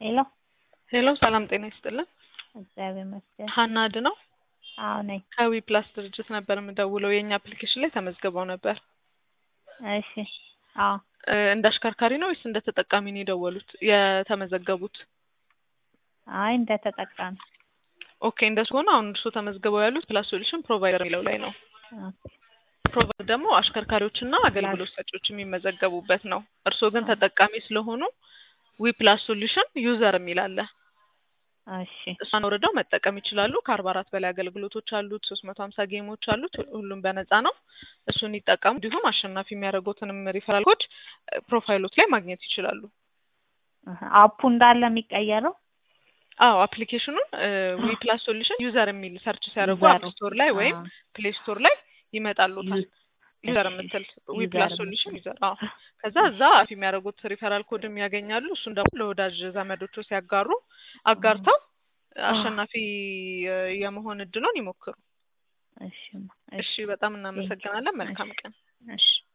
ሄሎ ሄሎ ሰላም ጤና ይስጥልን። እግዚአብሔር ይመስገን። ሀና ነው አዎ ነኝ። ከዊ ፕላስ ድርጅት ነበር የምደውለው። የእኛ አፕሊኬሽን ላይ ተመዝግበው ነበር። እሺ አዎ እ እንደ አሽከርካሪ ነው ወይስ እንደ ተጠቃሚ ነው የደወሉት የተመዘገቡት? አይ እንደ ተጠቃሚ ኦኬ እንደሱ ሆነ። አሁን እርሶ ተመዝግበው ያሉት ፕላስ ሶሉሽን ፕሮቫይደር የሚለው ላይ ነው። ኦኬ ፕሮቫይደር ደግሞ አሽከርካሪዎችና አገልግሎት ሰጪዎች የሚመዘገቡበት ነው። እርስዎ ግን ተጠቃሚ ስለሆኑ ዊ ፕላስ ሶሉሽን ዩዘር የሚል አለ። እሺ እሷን ወርደው መጠቀም ይችላሉ። ከአርባ አራት በላይ አገልግሎቶች አሉት። ሶስት መቶ ሀምሳ ጌሞች አሉት። ሁሉም በነፃ ነው። እሱን ይጠቀሙ። እንዲሁም አሸናፊ የሚያደርጉትንም ሪፈራል ኮድ ፕሮፋይሎት ላይ ማግኘት ይችላሉ። አሀ፣ አፑ እንዳለ የሚቀየረው አዎ አፕሊኬሽኑን ዊ ፕላስ ሶሉሽን ዩዘር የሚል ሰርች ሲያደርጉ ዩዘሩ። አፕ ስቶር ላይ ወይም አዎ። ፕሌይ ስቶር ላይ ይመጣሉታል። ዩ- ዩዘር እሺ፣ የምትል ዊ ዩዘር ፕላስ የምትል። ሶሉሽን ዩዘር። አዎ ከዛ እዛ አፍ የሚያደርጉት ሪፈራል ኮድም ያገኛሉ። እሱን ደግሞ ለወዳጅ ዘመዶቹ ሲያጋሩ አጋርተው አሸናፊ እ የመሆን እድሉን ይሞክሩ። እሺ እሺ፣ በጣም እናመሰግናለን። መልካም ቀን። እሺ